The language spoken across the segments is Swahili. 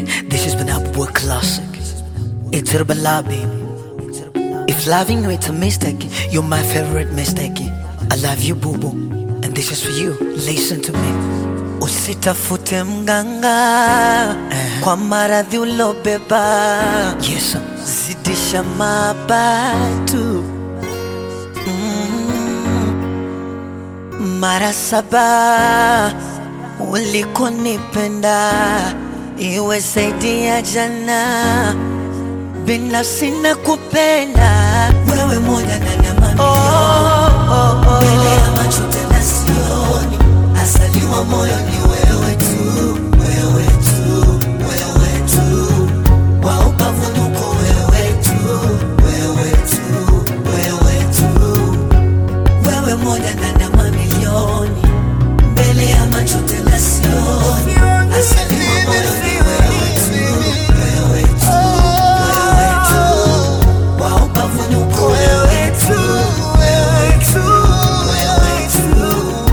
This has been a boy classic. It's Herbala, baby. If loving you it's a mistake, you're my favorite mistake. I love you, boo boo. And this is for you. Listen to me. Usitafute mganga kwa maradhi ulobeba. Yes, zidisha mabatu mara saba ulikonipenda iwe zaidi ya jana, binafsi na kupenda wewe moja ndani ya mamilioni oh, oh, oh. mbele ya macho tena sioni, asaliwa moyo ni wewe tu, wewe tu, wewe tu, wa ubavuni uko wewe tu, wewe tu, wewe tu wewe moja ndani ya mamilioni, mbele ya macho tena sioni, asaliwa moyo ni wewe tu, wewe tu, wewe tu, wa ubavuni uko wewe tu, wewe tu, wewe tu.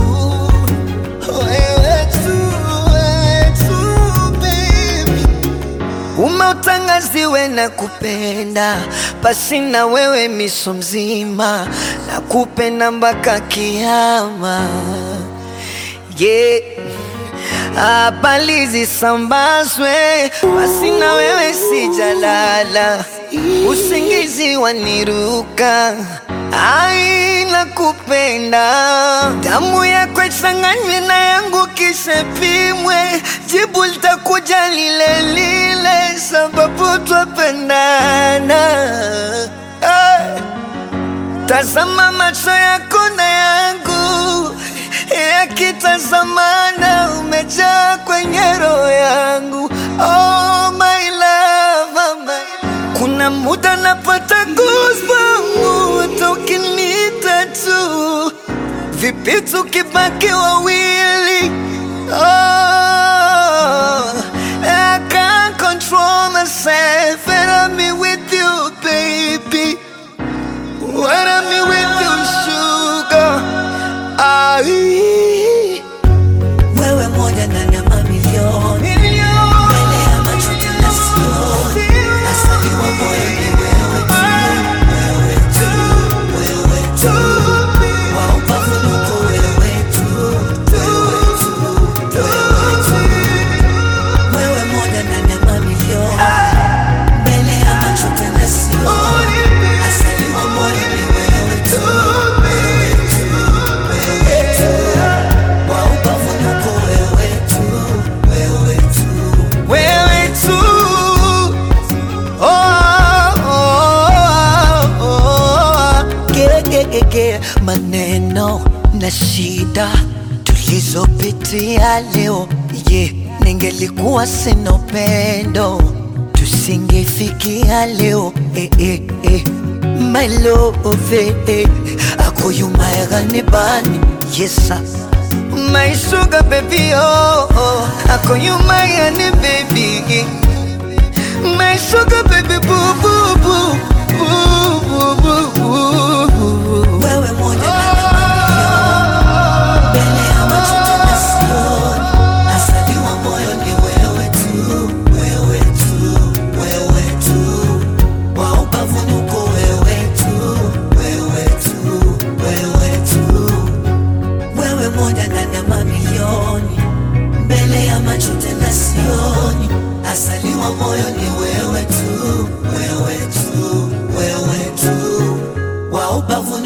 Umeutangaziwe na kupenda pasi na wewe miso mzima na kupenda mpaka kiama yeah. Habari zisambazwe pasi na wewe sijalala, usingizi waniruka ai nakupenda, damu yako ichanganywe na yangu kisha pimwe, jibu litakuja lile lile, sababu twapendana. Hey. Tazama macho yako na yangu yakitazamana, umejaa kwenye roho yangu. Oh my love, oh my kuna muda napata goosebumps ukiniita tu, vipi tukibaki wawili? Oh, I can't control myself and I'm with you baby. When I'm with you sugar, ai wewe moja ndani ya mamilioni mbele ya macho tena sioni, asaliwa moyo ni wewe tu, wewe tu, wewe tu, wa ubavuni uko wewe tu, wewe tu, wewe tu, wewe moja ndani ya mamilioni mbele ya macho tena sioni, asaliwa moyo ni wewe tu, wewe tu, wewe tu, wa ubavuni uko wewe tu, wewe tu, wewe tu. Oh, oh, oh, oh. Ge, ge, ge, ge. Maneno na shida tulizopitia leo ye, ningelikuwa sina upendo tusingefikia leo eh, eh, eh. My love eh, eh. akoyumayagani bani yesa My sugar baby oh, oh. akoyumayani baby My sugar baby boo boo boo boo boo boo boo Wewe moja mbele ya macho tena sioni, asaliwa moyo ni wewe tu, wewe tu, wewe tu, wa ubavuni uko wewe tu, wewe tu, wewe tu, wewe moja ndani ya mamilioni, mbele ya macho tena sioni, asaliwa moyo ni wewe tu, wewe tu, wewe tu, wa ubavuni